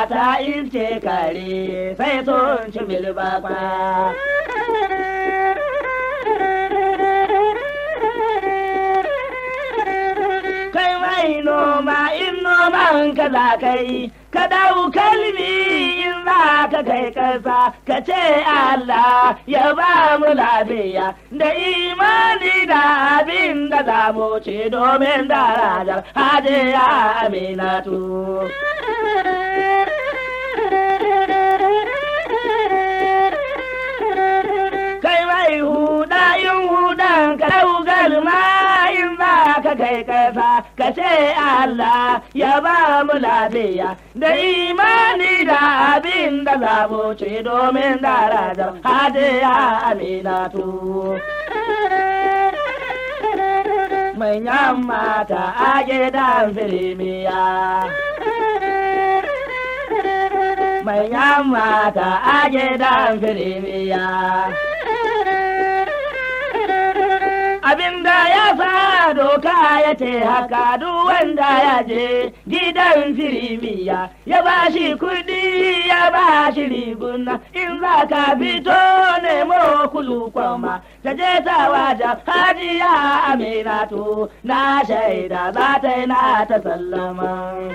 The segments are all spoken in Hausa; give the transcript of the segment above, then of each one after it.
ta ilce kare sai sun ci bilbakwa. Kai mai noma in noman ka za ka yi, ka dau kalmi in za ka kai kasa, ka ce Allah ya ba mu lafiya da imani da abin da za mu ci domin darajar hajiya aminatu. kai mai huda in hudan ka daugar ma in za ka kai kasa ka ce Allah ya ba mu lafiya da imani da abin da za mu ci domin darajar hadiya aminatu. Manyan mata a gidan firimiya. Manyan mata a gidan firimiya. abinda ya sa doka ya ce haka duk wanda ya je gidan firimiya ya ba shi kudi ya ba shi riguna in za ka fito nemo kulu kwama ta je ta wajen hajiya aminatu na shaida za ta yi na ta sallama.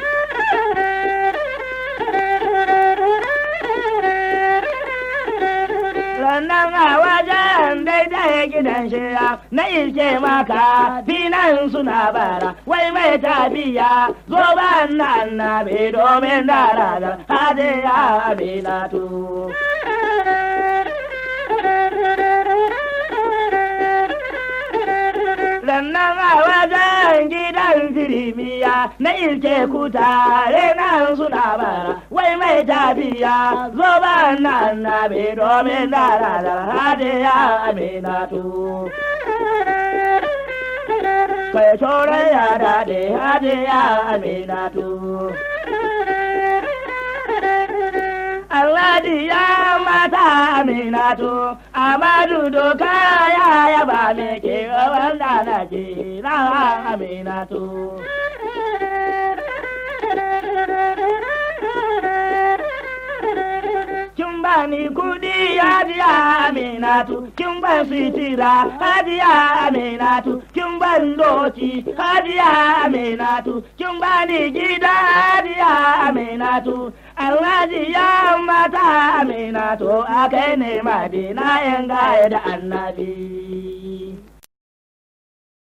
sannan a wajen daidai gidan shiya na ilke maka finan suna bara wai mai tafiya zo ba nan na bi domin darajar hadiya aminatu. sannan a wajen gidan firimiya na ilke kutare nan suna bara wai mai tafiya zo ba nan na bi domin darajar hadiya aminatu kai shorai ya daɗe hadiya aminatu Alhaji ya mata aminatu, Amadu doka ya yaba me ke wanda na ke na aminatu. Kin bani kudi hajiya aminatu, kin ban sitira hajiya aminatu, kin ban doki hajiya aminatu, kin bani gida hajiya aminatu. Alhaji ya mata aminatu a kai ne madina yan gaya da annabi.